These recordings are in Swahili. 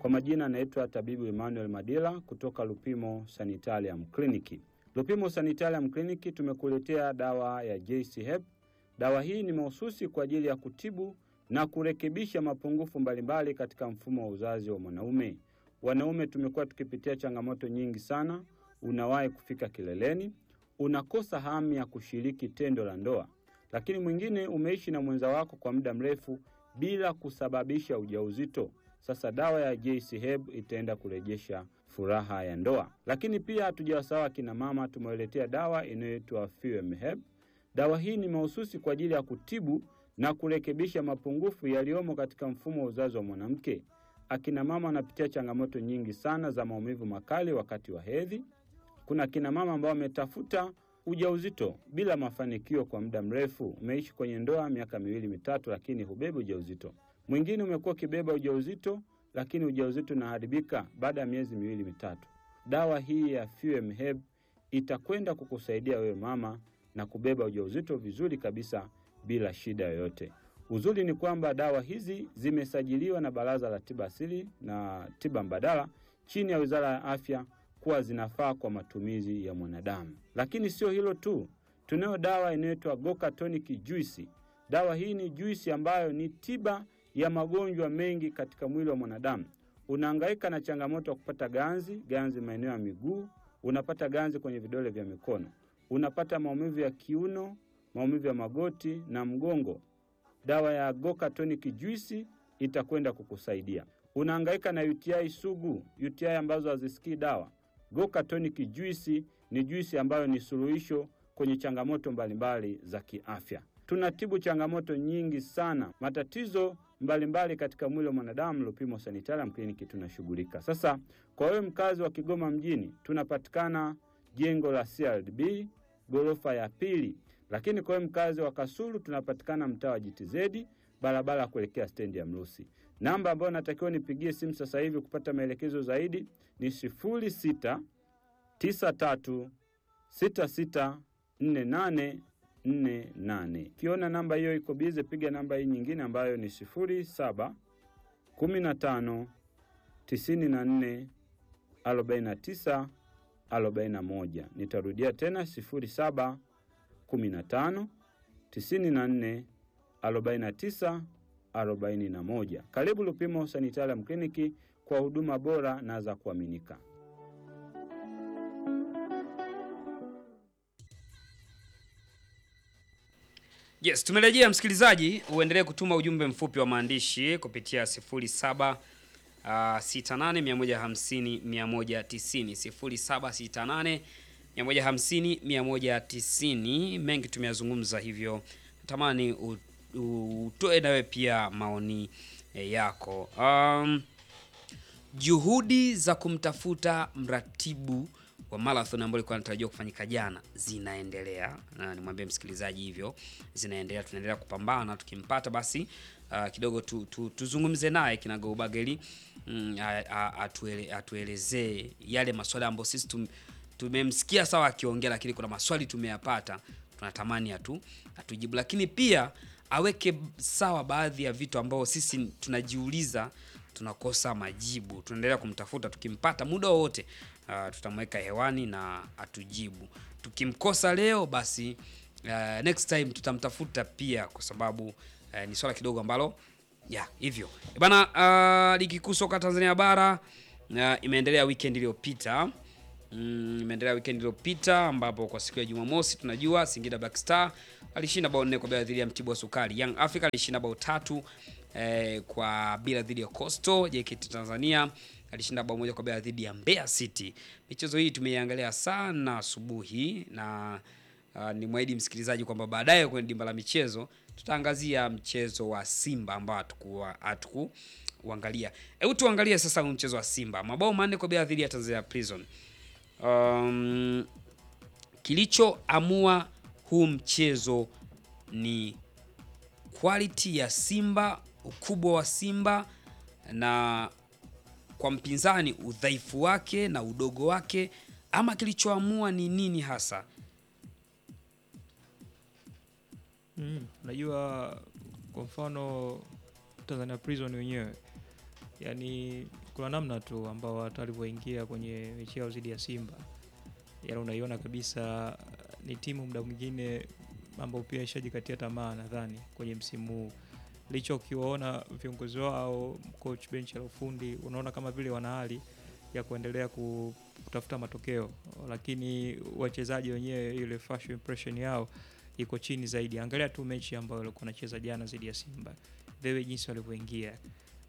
Kwa majina anaitwa tabibu Emmanuel Madila kutoka Lupimo Sanitarium Clinic. Lupimo Sanitarium Clinic tumekuletea dawa ya JC Hep. Dawa hii ni mahususi kwa ajili ya kutibu na kurekebisha mapungufu mbalimbali katika mfumo wa uzazi wa mwanaume. Wanaume tumekuwa tukipitia changamoto nyingi sana. Unawahi kufika kileleni, unakosa hamu ya kushiriki tendo la ndoa, lakini mwingine umeishi na mwenza wako kwa muda mrefu bila kusababisha ujauzito. Sasa dawa ya JC Heb itaenda kurejesha furaha ya ndoa. Lakini pia hatujawasahau akina mama, tumewaletea dawa inayoitwa Fuem Heb. Dawa hii ni mahususi kwa ajili ya kutibu na kurekebisha mapungufu yaliyomo katika mfumo wa uzazi wa mwanamke. Akina mama wanapitia changamoto nyingi sana za maumivu makali wakati wa hedhi. Kuna akina mama ambao wametafuta ujauzito bila mafanikio kwa muda mrefu. Umeishi kwenye ndoa miaka miwili mitatu, lakini hubebi ujauzito. Mwingine umekuwa ukibeba ujauzito, lakini ujauzito unaharibika baada ya miezi miwili mitatu. Dawa hii ya Fuem Heb itakwenda kukusaidia wewe mama na kubeba ujauzito vizuri kabisa bila shida yoyote. Uzuri ni kwamba dawa hizi zimesajiliwa na Baraza la Tiba Asili na Tiba Mbadala chini ya Wizara ya Afya kuwa zinafaa kwa matumizi ya mwanadamu. Lakini sio hilo tu, tunayo dawa inayoitwa Goka Tonic Juice. Dawa hii ni juisi ambayo ni tiba ya magonjwa mengi katika mwili wa mwanadamu. Unahangaika na changamoto ya kupata ganzi, ganzi maeneo ya miguu, unapata ganzi kwenye vidole vya mikono, unapata maumivu ya kiuno, maumivu ya magoti na mgongo. Dawa ya Goka Tonic Juice itakwenda kukusaidia. Unahangaika na UTI sugu, UTI ambazo hazisikii dawa. Goka Tonic Juice ni juisi ambayo ni suluhisho kwenye changamoto mbalimbali za kiafya. Tunatibu changamoto nyingi sana, matatizo mbalimbali mbali katika mwili wa mwanadamu. Lupimo Sanitarium Clinic tunashughulika. Sasa kwa wewe mkazi wa Kigoma mjini, tunapatikana jengo la CRDB ghorofa ya pili, lakini kwa wewe mkazi wa Kasulu tunapatikana mtaa wa JTZ barabara ya kuelekea stendi ya Mrusi. Namba ambayo natakiwa nipigie simu sasa hivi kupata maelekezo zaidi ni sifuri sita tisa tatu sita sita nne nane nne nane. Ukiona namba hiyo iko bize, piga namba hii nyingine ambayo ni sifuri saba kumi na tano tisini na nne arobaini na tisa arobaini na moja. Nitarudia tena sifuri saba kumi na tano tisini na nne arobaini na tisa arobaini na moja. Karibu Lupimo Sanitarium Kliniki kwa huduma bora na za kuaminika. Yes, tumerejea msikilizaji, uendelee kutuma ujumbe mfupi wa maandishi kupitia 07 uh, 68 150 190 0768 150 190. Mengi tumeyazungumza hivyo, natamani u- u- utoe nawe pia maoni eh, yako. Um, juhudi za kumtafuta mratibu wa marathon ambayo ilikuwa inatarajiwa kufanyika jana zinaendelea, na nimwambie msikilizaji hivyo, zinaendelea. Tunaendelea kupambana, tukimpata basi uh, kidogo tu, tu, tuzungumze naye kinagaubaga mm, a- a- atuele, atuelezee yale maswali ambayo sisi tum, tumemsikia sawa akiongea, lakini kuna maswali tumeyapata, tunatamani atu atujibu, lakini pia aweke sawa baadhi ya vitu ambao sisi tunajiuliza tunakosa majibu. Tunaendelea kumtafuta, tukimpata muda wowote uh, tutamweka hewani na atujibu. Tukimkosa leo basi uh, next time tutamtafuta pia, kwa sababu uh, ni swala kidogo ambalo ya hivyo Eh bana. Uh, ligi kuu soka Tanzania bara uh, imeendelea weekend iliyopita Mm, imeendelea weekend iliyopita ambapo kwa siku ya Jumamosi tunajua Singida Black Star alishinda bao nne kwa bila dhidi ya Mtibwa Sukari. Young Africa alishinda bao tatu eh, kwa bila dhidi ya Coastal. JKT Tanzania alishinda bao moja kwa bila dhidi ya Mbeya City. Michezo hii tumeiangalia sana asubuhi na uh, ni mwahidi msikilizaji kwamba baadaye kwenye dimba la michezo tutaangazia mchezo wa Simba ambao hatukuwa hatukuangalia. Hebu tuangalie sasa huu mchezo wa Simba, mabao manne kwa bila dhidi ya Tanzania Prison. Um, kilichoamua huu mchezo ni quality ya Simba, ukubwa wa Simba na kwa mpinzani udhaifu wake na udogo wake, ama kilichoamua ni nini hasa? Mm, najua kwa mfano Tanzania Prison wenyewe yani kuna namna tu ambao watu walivyoingia kwenye mechi yao dhidi ya Simba, yani unaiona kabisa uh, ni timu muda mwingine ambao pia ishajikatia tamaa nadhani kwenye msimu huu licha ukiwaona viongozi wao coach bench la ufundi unaona kama vile wana hali ya kuendelea ku- kutafuta matokeo, lakini wachezaji wenyewe ile first impression yao iko chini zaidi. Angalia tu mechi ambayo walikuwa wanacheza jana dhidi ya Simba, the way jinsi walivyoingia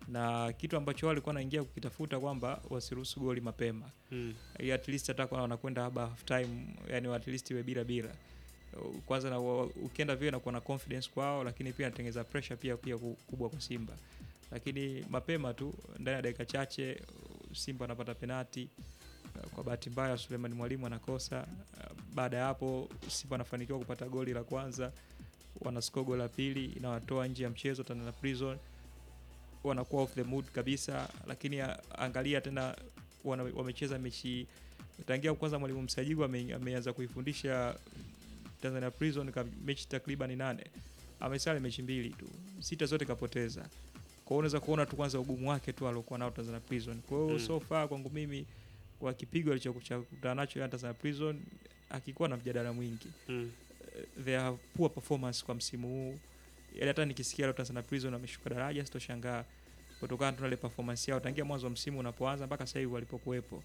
na kitu ambacho wao walikuwa wanaingia kukitafuta kwamba wasiruhusu goli mapema Mm. ili at least hata kwa wanakwenda haba half time, yani at least iwe bila bila kwanza na wa- ukienda vile nakuwa na confidence kwao, lakini pia natengeneza pressure pia pia ku- kubwa kwa Simba, lakini mapema tu ndani ya dakika chache Simba anapata penati. Kwa bahati mbaya Suleiman Mwalimu anakosa. Baada ya hapo Simba anafanikiwa kupata goli la kwanza, wanascore goli la pili, inawatoa nje ya mchezo Tanzania Prison, wanakuwa off the mood kabisa. Lakini a- angalia tena wana, wamecheza mechi tangia kwanza mwalimu Msajigu ame, ameanza kuifundisha Tanzania Prison ka mechi takriban nane, amesale mechi mbili tu, sita zote kapoteza. Kwa hiyo unaweza kuona tu kwanza ugumu wake tu aliokuwa nao Tanzania Prison. Kwa hiyo Mm. so far kwangu mimi kwa kipigo alichokutana nacho ya Tanzania Prison akikuwa na mjadala mwingi Mm. they have poor performance kwa msimu huu. Yaani hata nikisikia leo Tanzania Prison wameshuka daraja sitoshangaa kutokana tu na ile performance yao tangia mwanzo wa msimu unapoanza mpaka sasa hivi walipokuwepo.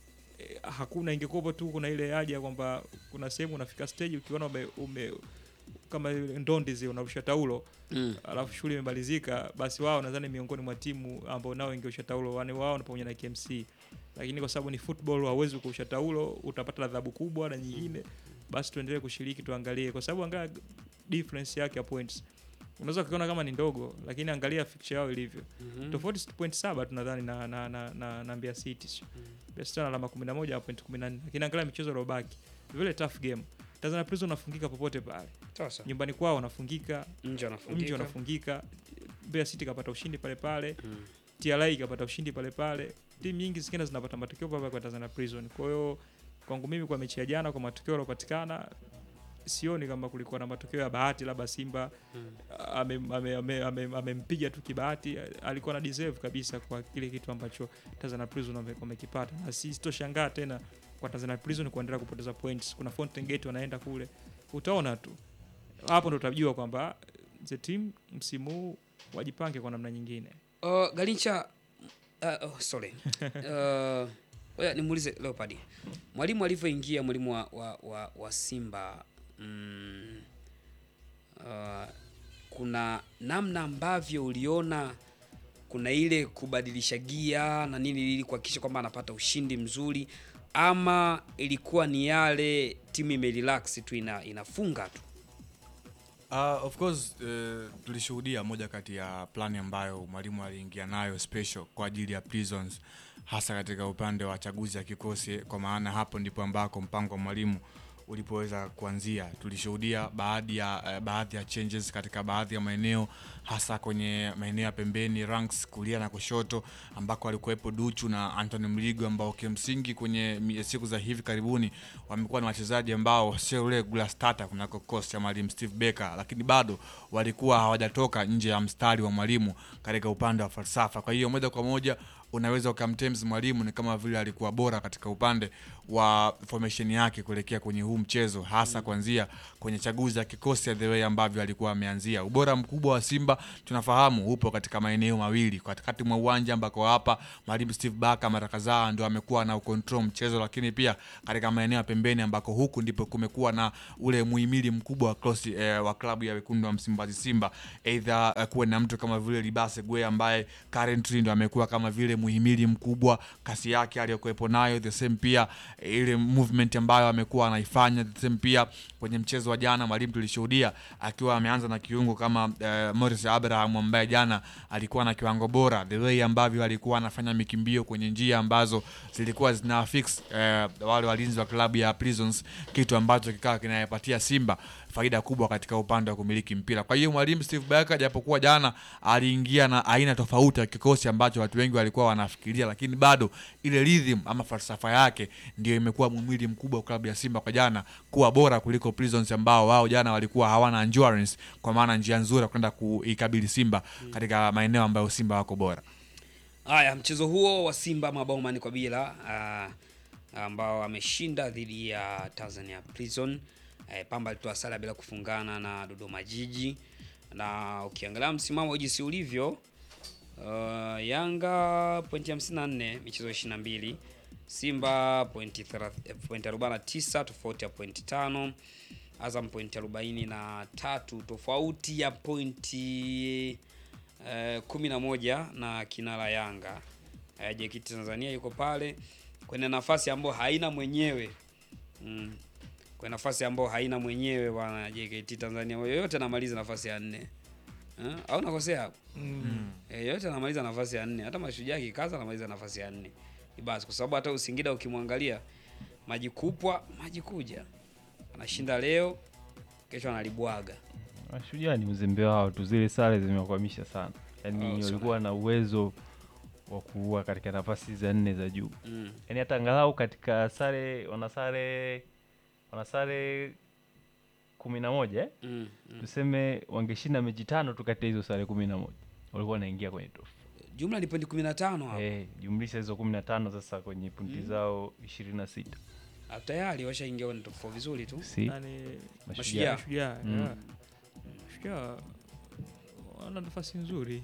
E, hakuna ingekuwepo tu kuna ile haja kwamba kuna sehemu unafika stage ukiona ume, ume kama ile ndondi zile unarusha taulo Mm. alafu shughuli imemalizika, basi wao nadhani miongoni mwa timu ambao nao ingeusha taulo yani wao na pamoja na KMC, lakini kwa sababu ni football hauwezi kuusha taulo, utapata adhabu kubwa na nyingine. Basi tuendelee kushiriki, tuangalie, kwa sababu angalia difference yake ya points, unaweza kuona kama ni ndogo, lakini angalia fixture yao ilivyo Mhm. tofauti si point saba tu nadhani na, na, na, na, na Mbeya City sio? Mbeya City ana alama 11 na point 14, lakini angalia michezo iliyobaki vile tough game. Tanzania Prison wanafungika popote pale, Sasa nyumbani kwao wanafungika, nje nje wanafungika. wanafungika. Mbeya City kapata ushindi pale pale, Mm. TRA kapata ushindi pale pale. Timu nyingi zingine zinapata matokeo pale pale kwa Tanzania Prison. Kwa hiyo kwangu mimi, kwa mechi ya jana, kwa matokeo yaliyopatikana, sioni kama kulikuwa na matokeo ya bahati, labda Simba Mm. amempiga ame, ame, ame, amempiga tu kibahati. Alikuwa na deserve kabisa kwa kile kitu ambacho Tanzania Prison wame- wamekipata, na si sitoshangaa tena kwa Tanzania Prison kuendelea kupoteza points. Kuna Fountain Gate wanaenda kule, utaona tu hapo ndo utajua kwamba the team msimu huu wajipange kwa namna nyingine. Uh, Galincha uh, oh, sorry. Uh, oya nimuulize Leopard. Mwalimu alivyoingia mwalimu wa, wa, wa, wa Simba mm, uh, kuna namna ambavyo uliona kuna ile kubadilisha gia na nini ili kuhakikisha kwamba anapata ushindi mzuri ama ilikuwa ni yale timu imerelax tu ina, inafunga tu Uh, of course uh, tulishuhudia moja kati ya plani ambayo mwalimu aliingia nayo special kwa ajili ya Prisons hasa katika upande wa chaguzi ya kikosi, kwa maana hapo ndipo ambako mpango wa mwalimu ulipoweza kuanzia. Tulishuhudia baadhi ya uh, baadhi ya changes katika baadhi ya maeneo hasa kwenye maeneo ya pembeni ranks kulia na kushoto ambako alikuwepo Duchu na Anthony Mligo ambao kimsingi kwenye mi- siku za hivi karibuni wamekuwa na wachezaji ambao sio regular starter kunako kikosi cha mwalimu Steve Barker, lakini bado walikuwa hawajatoka nje ya mstari wa mwalimu katika upande wa falsafa. Kwa hiyo moja kwa moja unaweza ukamtems mwalimu ni kama vile alikuwa bora katika upande wa formation yake kuelekea kwenye huu mchezo, hasa kuanzia kwenye chaguzi ya kikosi ya the way ambavyo alikuwa ameanzia. Ubora mkubwa wa Simba tunafahamu upo katika maeneo mawili, katikati mwa uwanja ambako hapa mwalimu Steve Barker mara kadhaa ndio amekuwa na ukontrol mchezo, lakini pia katika maeneo ya pembeni ambako huku ndipo kumekuwa na ule muhimili mkubwa wa cross, eh, wa klabu ya wekundu wa Msimbazi Simba, either eh, kuwe na mtu kama vile Libase Gwe ambaye currently ndo amekuwa kama vile muhimili mkubwa, kasi yake aliyokuwepo nayo, the same pia eh, ile movement ambayo amekuwa anaifanya, the same pia kwenye mchezo wa jana mwalimu tulishuhudia akiwa ameanza na kiungo kama eh, Morris Abraham ambaye jana alikuwa na kiwango bora, the way ambavyo alikuwa anafanya mikimbio kwenye njia ambazo zilikuwa zina fix eh, wale walinzi wa klabu ya Prisons, kitu ambacho kikawa kinayapatia Simba faida kubwa katika upande wa kumiliki mpira. Kwa hiyo mwalimu Steve Barker japokuwa jana aliingia na aina tofauti ya kikosi ambacho watu wengi walikuwa wanafikiria, lakini bado ile rhythm ama falsafa yake ndio imekuwa mwimili mkubwa wa klabu ya Simba kwa jana kuwa bora kuliko Prisons ambao wao jana walikuwa hawana endurance, kwa maana njia nzuri ya kwenda kuikabili Simba katika maeneo ambayo Simba wako bora. Haya, mchezo huo wa Simba mabao manne kwa bila ah, ambao ameshinda dhidi ya Tanzania Prison. Eh, Pamba alitoa sare bila kufungana na Dodoma Jiji, na ukiangalia msimamo jinsi ulivyo uh, Yanga pointi 54 michezo 22, Simba pointi 30 pointi 49 tofauti ya pointi tano, Azam pointi 43 tofauti ya pointi eh, kumi na moja na kinara Yanga. Eh, JKT Tanzania yuko pale kwenye nafasi ambayo haina mwenyewe mm. Kwenye nafasi ambayo haina mwenyewe bwana JKT Tanzania yoyote anamaliza nafasi ya nne eh? au nakosea hapo? Mm. Eh, yote anamaliza nafasi ya nne. Hata Mashujaa kikaza anamaliza nafasi ya nne. Ni basi kwa sababu hata Usingida ukimwangalia maji kupwa maji kuja, anashinda leo, kesho analibwaga. Mashujaa ni uzembe wao tu, zile sare zimewakwamisha sana. Oh, Yaani sana. walikuwa na uwezo wa kuua katika nafasi za nne za juu, Mm. yaani hata angalau katika sare wana sare wana sare kumi na moja eh? Mm. Mm. Tuseme wangeshinda mechi tano tu kati ya hizo sare kumi na moja walikuwa wanaingia kwenye top Jumla ni pointi 15 hapo. eh, jumlisha hizo kumi na tano sasa kwenye punti zao ishirini na sita Ah, Tayari washaingia kwenye top 4 vizuri tu. si Nani Mashujaa. Mashujaa. Mm. yeah. Mashujaa wana nafasi nzuri.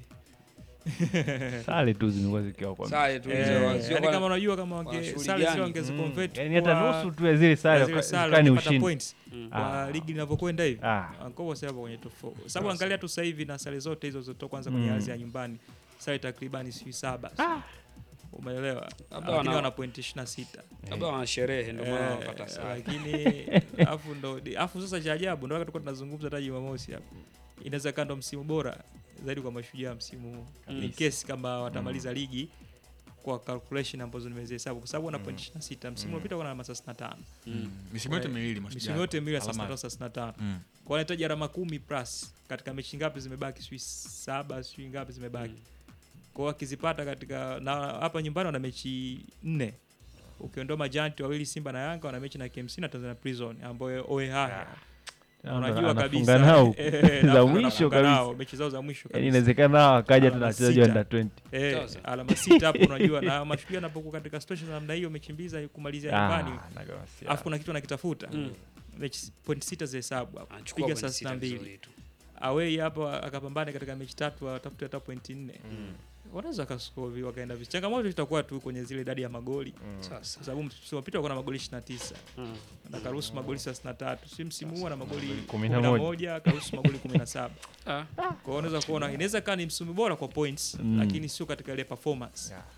sare tu zimekuwa zikiwakwamisha Sare tu Eh, hizo sio yaani kwa- kama unajua kama wange wanashughuli sare sio gani? wangezi Mm, convert yaani hata kwa- nusu tu ya zile ya sare zile sare zikani wangepata ushindi points Mm. kwa Ah. ligi linavyokwenda hivi. ah. Ankopo sasa hapo kwenye top 4. Sababu angalia tu sasa hivi na sare zote hizo zotoka kwanza kwenye Mm. ardhi ya nyumbani. Sare takribani si saba. Umeelewa? Labda Lakini wana- wana point 26. Labda wana sherehe ndio maana Eh, wanapata sare. lakini afu ndo afu sasa cha ajabu ndo tulikuwa tunazungumza hata Jumamosi hapo. Inaweza kaa ndo msimu bora zaidi kwa mashujaa msimu huu. In Kabisa. case kama watamaliza ligi kwa calculation ambazo nimezihesabu kwa sababu wana point 26. Msimu uliopita wana alama 65. Mm. misimu yote Eh, miwili Mashujaa. Misimu yote miwili Alama- 35 35. Mm. Kwa wanahitaji alama kumi plus katika mechi ngapi zimebaki? Sijui saba, sijui ngapi zimebaki. Mm. Kwa hiyo wakizipata katika na hapa nyumbani wana mechi nne. Ukiondoa majanti wawili Simba na Yanga wana mechi na KMC na Tanzania Prison ambayo oe haya. Unajua Anafunga kabisa nao eh, za anafunga mwisho nao, kabisa. mechi zao za mwisho Yaani kabisa. inawezekana hao wakaja tena Alama wachezaji sita. under 20 Eh, Sasa. alama sita hapo unajua na mashujaa anapokuwa katika situation namna hiyo mechi mbili za kumalizia nyumbani. Ah, nagawasi. Alafu kuna kitu anakitafuta. Mm. Mechi point sita zihesabu hapo. Anachukua Piga pointi saa sita 62. vizuri tu. away hapo akapambane katika mechi tatu atafute hata pointi nne wanaweza wakaskovi wakaenda vizuri. Changamoto itakuwa tu kwenye zile idadi ya magoli Sasa. kwa sababu msimu uliopita walikuwa na magoli 29 Mm. na karuhusu magoli 33, si msimu huu ana magoli Kumi na moja. 11 karuhusu magoli 17. Ah. Kwa hiyo unaweza kuona inaweza kaa ni msimu bora kwa points Mm. lakini sio katika ile performance. Yeah.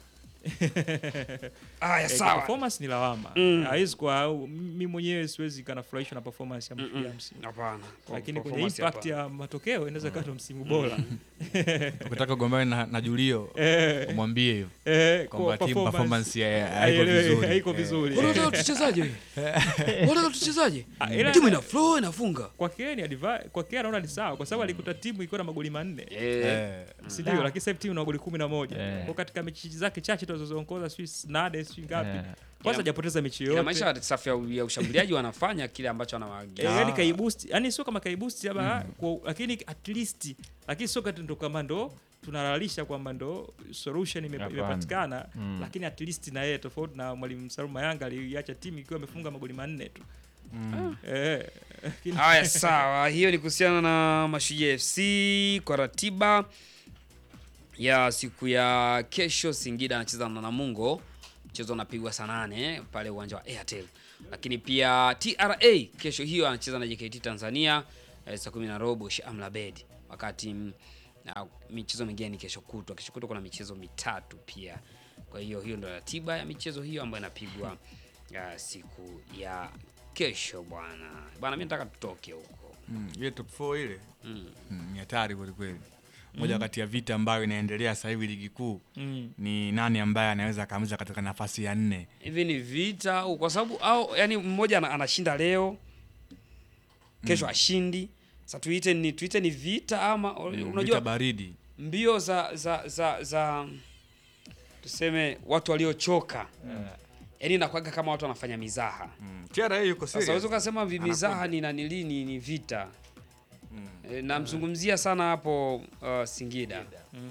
Aya, Eh, sawa. Performance ni lawama. Mm. Haiwezi kwa au- mimi mwenyewe siwezi kanafurahishwa na performance ya Mm, Mashujaa mm. msimu. Hapana. Lakini kwenye Performance impact hapana. ya matokeo inaweza kaa ndo msimu bora. ukitaka ugombane na, na Julio Eh, umwambie hivyo eh, kwamba kwa team performance ya- haiko haielewi- vizuri haiko Eh, vizuri. Unataka tuchezaje wewe? Unataka tuchezaje? Ah, ila- Timu ina flow inafunga. kwa Kea ni adva- kwa Kea naona ni sawa kwa sababu alikuta timu ikiwa na magoli manne Eh. eh, si ndio? Lakini sasa hivi timu ina magoli kumi na moja Eh. kwa katika mechi zake chache tu alizoongoza sijui nane sijui ngapi Eh. kwanza Ina- hajapoteza mechi Ina yoyote maisha safu ya, ya ushambuliaji wanafanya kile ambacho Eh, anawaagiza. yani kaiboost yani sio kama kaiboost labda kwa- lakini at least lakini sio kati ndo kama ndo tunalalisha kwamba ndo solution ime- Hapana. imepatikana Mm. lakini at least na yeye tofauti na mwalimu Salum Mayanga aliacha timu ikiwa imefunga magoli manne tu mm. eh lakini Haya, sawa. Hiyo ni kuhusiana na Mashujaa FC kwa ratiba ya siku ya kesho. Singida anacheza na Namungo, mchezo unapigwa saa nane pale uwanja wa Airtel. Lakini pia TRA kesho hiyo anacheza na JKT Tanzania eh, saa kumi na robo Sheikh Amri Abeid, wakati mm, na michezo mingine ni kesho kutwa. Kesho kutwa kuna michezo mitatu pia. Kwa hiyo hiyo ndio ratiba ya michezo hiyo ambayo inapigwa uh, siku ya kesho bwana. Bwana, mimi nataka tutoke huko. Mm, ile top 4 ile Mm. mm, ni hatari kwelikweli moja kati ya vita ambayo inaendelea sasa hivi ligi kuu mm. ni nani ambaye anaweza akaamza katika nafasi ya nne Hivi ni vita au kwa sababu au yani mmoja ana- anashinda leo kesho ashindi. Sasa tuite ni tuite ni vita ama Mm, vita unajua baridi mbio za za za za tuseme watu waliochoka. Yaani inakuwaga kama watu wanafanya mizaha. mm. TRA yuko Sasa serious. unaweza ukasema vi- mizaha ni nanili ni, ni vita. E, namzungumzia sana hapo uh, Singida. Mm.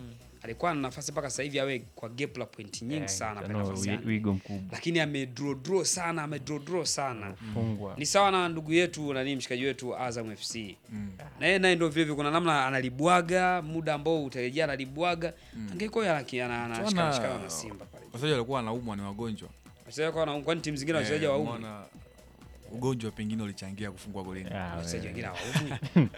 alikuwa na nafasi mpaka sasa hivi awe kwa gap la point nyingi Eh, sana pale no, nafasi wi- yake. wigo mkubwa lakini amedraw draw sana amedraw draw sana fungwa ni sawa na ndugu yetu nani mshikaji wetu Azam FC na yeye naye ndio vile vile kuna namna analibwaga muda ambao utarejea analibwaga angekuwa yana- ana- anashikana Tuona- shikana na Simba pale wachezaji walikuwa wanaumwa ni wagonjwa wachezaji kwa na kwani timu zingine wachezaji Eh, wa umu umeona ugonjwa pengine ulichangia kufungwa golini Ah, wachezaji we. wengine hawaumwi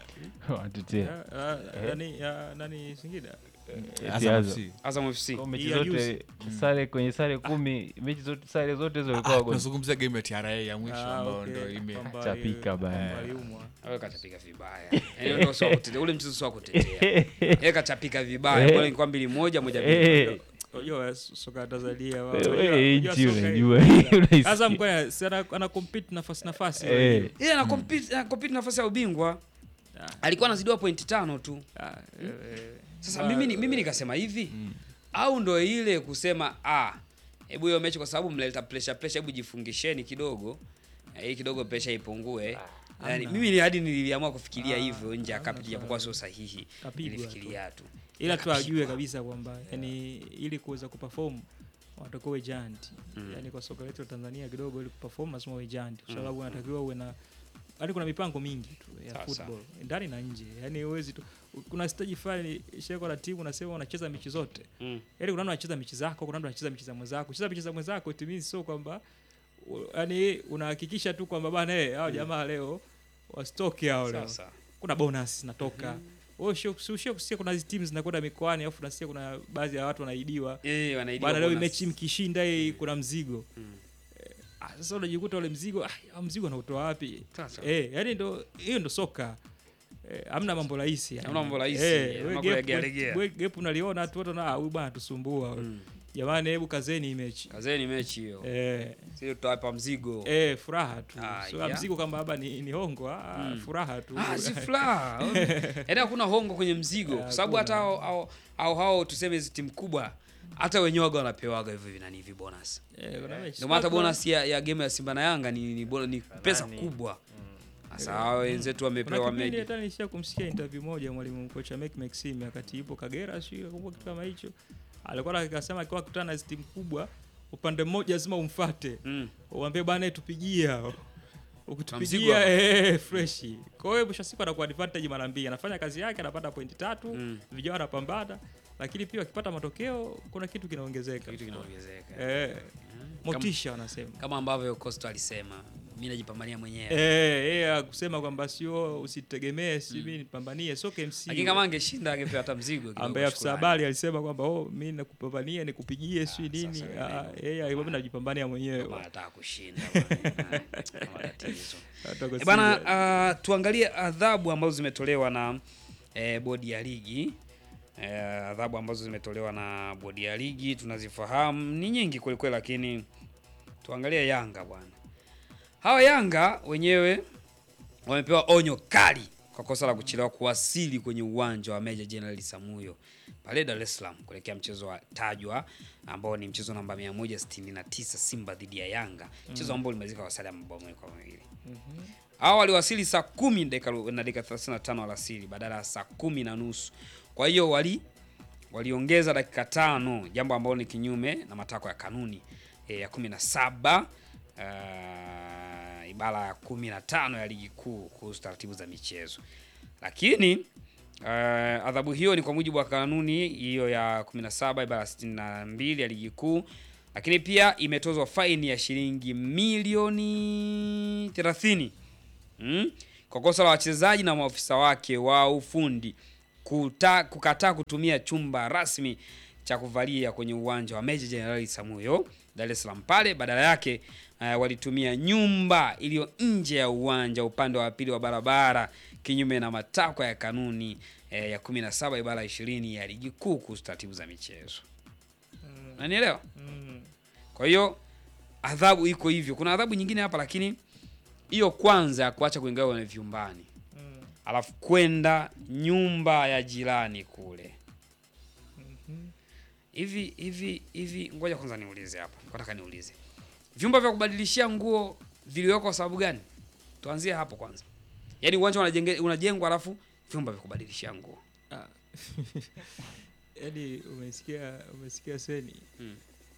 Ya, watutie ah, nani ya, nani Singida Eti Azam Azam. FC. Azam FC Kwa mechi Hii ya zote juzi. sare kwenye sare kumi mechi zote sare zote hizo walikuwa Ah, wagonjwa tunazungumzia game ya TRA ya mwisho Ah, ambayo okay. ndo ime Kwamba Chapika ali- bana. kwamba aliumwa. Wewe kachapika vibaya. Yaani ndio sio kutetea. Ule mchezo sio kutetea. Yeye kachapika vibaya. Bora ingekuwa mbili moja moja mbili. Eh, Unajua soka ya Tanzania wao. eh, unajua- eh, unajua nchi soka unajua hii- Unahisi- Azam kwa si ana, ana compete nafasi nafasi. Eh. unajua. Yeye ana compete ana compete nafasi ya ubingwa. Ah. Alikuwa anazidiwa pointi tano tu. Ah, eh, eh. Sasa Ba- mimi ni- mimi nikasema hivi. Au ndo ile kusema ah hebu hiyo mechi kwa sababu mnaleta pressure pressure hebu jifungisheni kidogo. Eh, Hii kidogo pressure ipungue. Yaani mimi ni hadi niliamua kufikiria Ah, hivyo nje ya hamna kapiti japokuwa sio sahihi. Kapigwa tu. Nilifikiria tu. ila tu Kapigwa. ajue kabisa kwamba yani ili kuweza kuperform watakuwa uwe giant. Mm. Yani kwa soka letu la Tanzania kidogo ili kuperform lazima uwe giant kwa sababu unatakiwa uwe na yani kuna mipango mingi tu ya Sawa, football ndani na nje. Yani huwezi tu kuna stage fulani sheko la timu unasema unacheza mechi zote. Mm. Yaani kuna mtu anacheza mechi zako, kuna mtu anacheza mechi za mwenzako. Kucheza mechi za mwenzako it means sio kwamba u- yani unahakikisha tu kwamba bana eh hao jamaa leo wasitoke hao leo. Sasa. Kuna bonus zinatoka. Wewe sio sio sio kusikia kuna hizi teams zinakwenda mikoani alafu nasikia kuna baadhi ya watu wanaidiwa. Eh, wanaidiwa Bana leo hii bonus. mechi mkishinda hii kuna mzigo. Mm. Ah, Sasa unajikuta ule mzigo, ah, ah, mzigo anautoa wapi? Sasa. Eh, yani ndo hiyo ndo soka. Eh, hamna mambo rahisi. yani. Hamna mambo rahisi, Eh, mambo we ya gap- legea. we gap unaliona tu watu na ah, huyu bana tusumbua. Mm. Jamani hebu kazeni hii mechi. Kazeni mechi hiyo. Eh, Sio tutawapa mzigo. eh, furaha tu. Ah, Sio yeah. mzigo kama baba ni, ni hongo, ah, Mm. furaha tu. Ah, si furaha. Yaani hakuna hongo kwenye mzigo. Kwa sababu hata Hakuna. hao hao- hao hao tuseme hizi timu kubwa hata wenyewe waga wanapewaga hivyo vinani hivi bonus. Eh, kuna mechi. Ndio maana hata Kuna- bonus ya, ya game ya Simba na Yanga ni ni, bona- ni pesa Nani? kubwa. Sasa hao wenzetu wamepewa Kuna kipindi meji. hata nilishia kumsikia interview moja mwalimu kocha Mek Maxim wakati yupo Kagera, sio nakumbuka kitu kama hicho. Alikuwa akasema akiwa akutana na hizi timu kubwa, upande mmoja lazima umfuate. Mm. Uambie bana tupigie hao. mzigo Ukitupigia hapa. eh fresh. Kwa hiyo mwisho wa siku anakuwa advantage mara mbili. Anafanya kazi yake anapata pointi tatu, Mm. vijana wanapambana, lakini pia akipata matokeo kuna kitu kinaongezeka. Kitu kinaongezeka. Eh, motisha wanasema. Kama ambavyo Costa alisema, mimi najipambania mwenyewe. Eh, yeye kusema kwamba sio usitegemee, si mimi nipambanie, sio KMC. Lakini kama angeshinda angepewa hata mzigo kidogo. ambaye afisa shukrani. habari alisema kwamba oh, mi nakupambania nikupigie si nini. sasa Ah, Yeye alikuwa najipambania mwenyewe. Kama anataka kushinda. bwana. Kama tatizo. Hata kwa E bana, Simba. uh, tuangalie adhabu ambazo zimetolewa na eh, bodi ya ligi. Eh, adhabu ambazo zimetolewa na bodi ya ligi tunazifahamu ni nyingi kweli kweli, lakini tuangalie Yanga bwana. Hawa Yanga wenyewe wamepewa onyo kali kwa kosa la kuchelewa kuwasili kwenye uwanja wa Meja Jenerali Samuyo pale Dar es Salaam kuelekea mchezo wa tajwa ambao ni mchezo namba 169 Simba dhidi ya Yanga, mchezo ambao ulimalizika kwa sare ya mabao mawili kwa mawili. Hao waliwasili saa kumi dakika ru- na dakika 35 alasiri badala ya saa kumi na nusu. Kwa hiyo wali waliongeza dakika tano, jambo ambalo ni kinyume na matakwa ya kanuni e, ya 17 uh, ibara ya 15 ya ligi kuu kuhusu taratibu za michezo. Lakini uh, adhabu hiyo ni kwa mujibu wa kanuni hiyo ya 17 ibara ya 62 ya ligi kuu, lakini pia imetozwa faini ya shilingi milioni 30 mm? kwa kosa la wachezaji na maafisa wake wa ufundi kuta, kukataa kutumia chumba rasmi cha kuvalia kwenye uwanja wa Meja Jenerali Samuyo Dar es Salaam pale, badala yake uh, walitumia nyumba iliyo nje ya uwanja upande wa pili wa barabara kinyume na matakwa ya kanuni eh, ya 17 ibara 20 ya ligi kuu kuhusu taratibu za michezo. Unanielewa? Mm. Kwa hiyo adhabu iko hivyo. Kuna adhabu nyingine hapa, lakini hiyo kwanza ya kuacha kuingia kwenye vyumbani, Mm. alafu kwenda nyumba ya jirani kule hivi hivi hivi. Ngoja kwanza niulize hapa, nataka niulize, vyumba vya kubadilishia nguo viliwekwa kwa sababu gani? Tuanzie hapo kwanza. Yaani uwanja unajenge- unajengwa, alafu vyumba vya kubadilishia nguo Ah. yani umesikia umesikia seni Mm.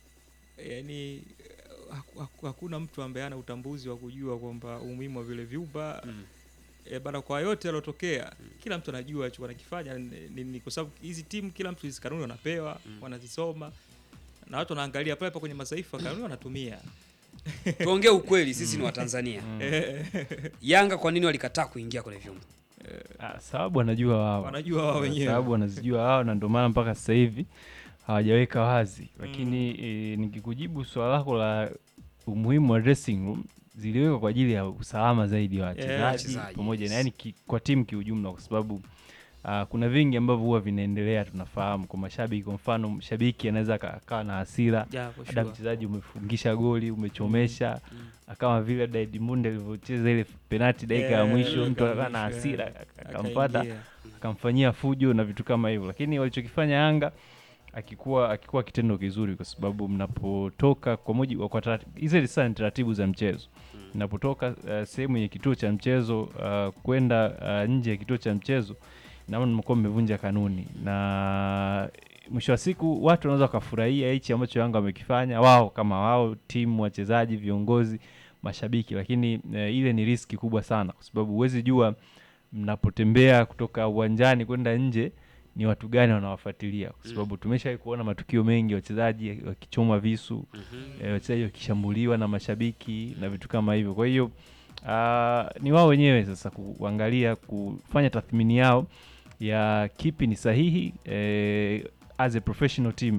yani haku- haku- hakuna mtu ambaye ana utambuzi wa kujua kwamba umuhimu wa vile vyumba Mm. e, bana kwa yote yalotokea kila mtu anajua hicho wanakifanya ni, ni, ni kwa sababu hizi timu kila mtu hizi kanuni wanapewa Mm. wanazisoma na watu wanaangalia pale pa kwenye mataifa kanuni wanatumia tuongee ukweli sisi ni watanzania Mm. yanga kwa nini walikataa kuingia kwenye vyumba Ah, sababu wanajua wao wanajua wao wenyewe sababu wanazijua wao na ndio maana mpaka sasa hivi hawajaweka wazi lakini e, nikikujibu swala lako la umuhimu wa dressing room ziliwekwa kwa ajili ya usalama zaidi wa wachezaji wachezaji, pamoja yes. na yani ki, kwa timu kiujumla kwa sababu Uh, kuna vingi ambavyo huwa vinaendelea tunafahamu kwa mashabiki kwa mfano mshabiki anaweza aka- akawa na hasira Yeah, for hata sure. mchezaji umefungisha goli umechomesha Mm. kama vile labda Edmund alivyocheza ile penalti dakika ya Yeah, mwisho dakika mtu ya akawa na mwisho, hasira yeah. akamfuata Akaingia. akamfanyia fujo na vitu kama hivyo, lakini walichokifanya Yanga akikuwa akikuwa kitendo kizuri, kwa sababu mnapotoka kwa mujibu kwa taratibu hizi sasa ni taratibu za mchezo mnapotoka uh, sehemu ya kituo cha mchezo uh, kwenda uh, nje ya kituo cha mchezo, naona mnakuwa mmevunja kanuni, na mwisho wa siku watu wanaweza wakafurahia hichi ambacho Yanga wamekifanya wao kama wao, timu, wachezaji, viongozi, mashabiki, lakini uh, ile ni riski kubwa sana, kwa sababu huwezi jua mnapotembea kutoka uwanjani kwenda nje ni watu gani wanawafuatilia, kwa sababu tumeshawahi kuona matukio mengi, wachezaji wakichomwa visu eh, wachezaji wakishambuliwa na mashabiki na vitu kama hivyo. Kwa hiyo ah, ni wao wenyewe sasa kuangalia kufanya tathmini yao ya kipi ni sahihi eh, as a professional team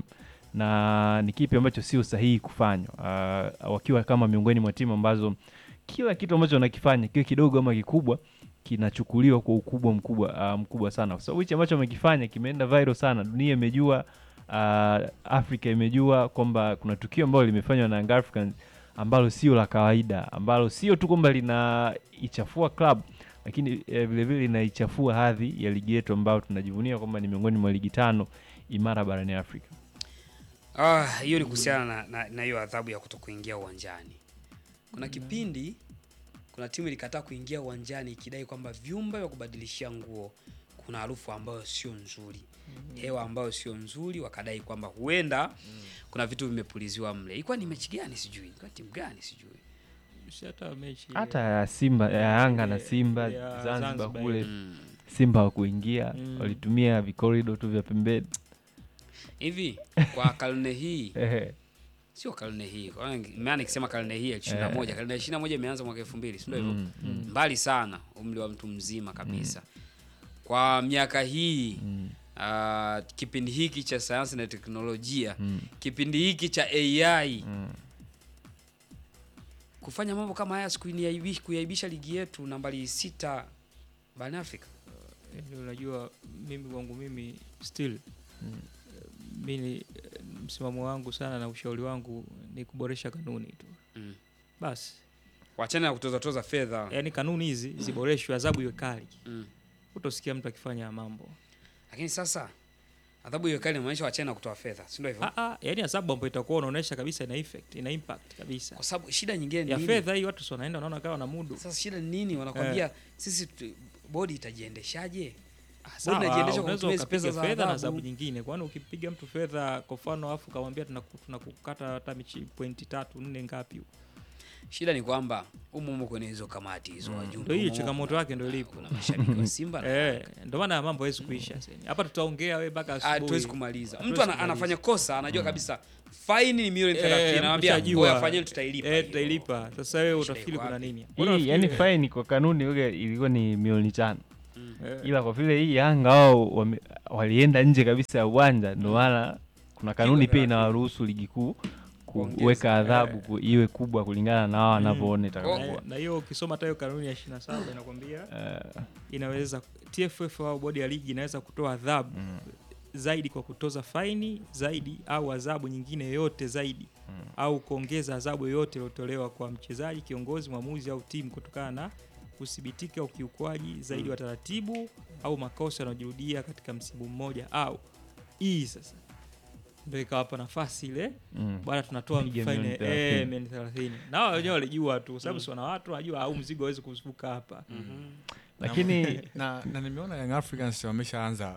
na ni kipi ambacho sio sahihi kufanywa Ah, wakiwa kama miongoni mwa timu ambazo kila kitu ambacho wanakifanya kiwe kidogo ama kikubwa kinachukuliwa kwa ukubwa mkubwa ah, mkubwa sana, kwa sababu hichi ambacho wamekifanya kimeenda viral sana, dunia imejua, ah, Afrika imejua kwamba kuna tukio ambalo limefanywa na Young Africans ambalo sio la kawaida, ambalo sio tu kwamba linaichafua club lakini eh, vile vile linaichafua hadhi ya ligi yetu ambayo tunajivunia kwamba ni miongoni mwa ligi tano imara barani Afrika. Ah, hiyo ni kuhusiana na- na na hiyo adhabu ya kuto kuingia uwanjani. Kuna kipindi kuna timu ilikataa kuingia uwanjani ikidai kwamba vyumba vya kubadilishia nguo kuna harufu ambayo sio nzuri, hewa ambayo sio nzuri, wakadai kwamba huenda kuna vitu vimepuliziwa mle. Ilikuwa ni mechi gani sijui, ilikuwa timu gani sijui. Si hata mechi Hata ya Simba ya Yanga na ya- Simba ya Zanzibar Zanzibar kule ile. Mm. Simba hawakuingia, Mm. walitumia vikorido tu vya pembeni. Hivi kwa karne hii Ehe. sio karne hii, kwa maana maana nikisema karne hii ya 21, karne ya 21 imeanza mwaka 2000, si ndio hivyo? Mm, mm, mbali sana umri wa mtu mzima kabisa kwa miaka hii mm, ah, kipindi hiki cha sayansi na teknolojia mm, kipindi hiki cha ai mm. kufanya mambo kama haya sikuiaibish kuiaibisha ligi yetu nambari sita barani afrika Yaani unajua mimi kwangu mimi still Mm. mimi msimamo wangu sana na ushauri wangu ni kuboresha kanuni tu mm. basi wachana na kutozatoza fedha yaani kanuni hizi ziboreshwe adhabu iwe kali mm. utosikia mtu akifanya mambo lakini sasa adhabu hiyo kali inamaanisha wachana na kutoa fedha si ndio hivyo Ah, ah, yaani adhabu ambayo itakuwa unaonyesha kabisa ina effect ina impact kabisa kwa sababu shida nyingine ni ya nini? fedha hii watu si wanaenda wanaona kawa na mudu sasa shida ni nini wanakwambia sisi tu- bodi itajiendeshaje Ah, sawa, inajiendesha kwa unaweza kutumia hizi ukapiga pesa za fedha na adhabu. adhabu nyingine kwani ukipiga mtu fedha kwa mfano afu kamwambia tunaku- tunakukata hata michi pointi tatu nne ngapi huko shida ni kwamba umo umo kwenye hizo kamati hizo wajumbe Ndio hiyo umo- changamoto yake ndio ilipo. kuna mashabiki wa Simba na Eh, ndio maana mambo hawezi kuisha sasa. Hapa tutaongea wewe mpaka Ah, asubuhi. tuwezi kumaliza. Hatuwezi Mtu ana, kumaliza. anafanya kosa anajua kabisa faini ni milioni Eh, 30 anamwambia mshajua. ngoja fanyeni tutailipa. Eh, hiyo." tutailipa. Sasa wewe Shida utafikiri iko kuna wapi? nini? Mbona Hii yani unafikiri- faini kwa kanuni ile ilikuwa ni milioni tano, Eh, ila kwa vile hii Yanga wao wame- walienda nje kabisa ya uwanja, ndio maana kuna kanuni pia thelathini. inawaruhusu ligi kuu Kuongeza. kuweka adhabu Eh. ku- iwe kubwa kulingana na wao wanavyoona na- itakavyokuwa. na hiyo ukisoma hata hiyo kanuni ya 27 inakwambia Eh, inaweza TFF au bodi ya ligi inaweza kutoa adhabu mm, zaidi kwa kutoza faini zaidi au adhabu nyingine yoyote zaidi Mm. au kuongeza adhabu yoyote iliyotolewa kwa mchezaji, kiongozi, mwamuzi au timu kutokana na kuthibitika ukiukwaji zaidi wa taratibu au makosa yanayojirudia katika msimu mmoja au hii sasa ndio ikawapa nafasi ile mm. bwana tunatoa Piga faini milioni eh, 30. milioni 30 na wao wenyewe walijua tu sababu si wana watu wanajua au mzigo hawezi kuvuka hapa Lakini na, na nimeona Young Africans wameshaanza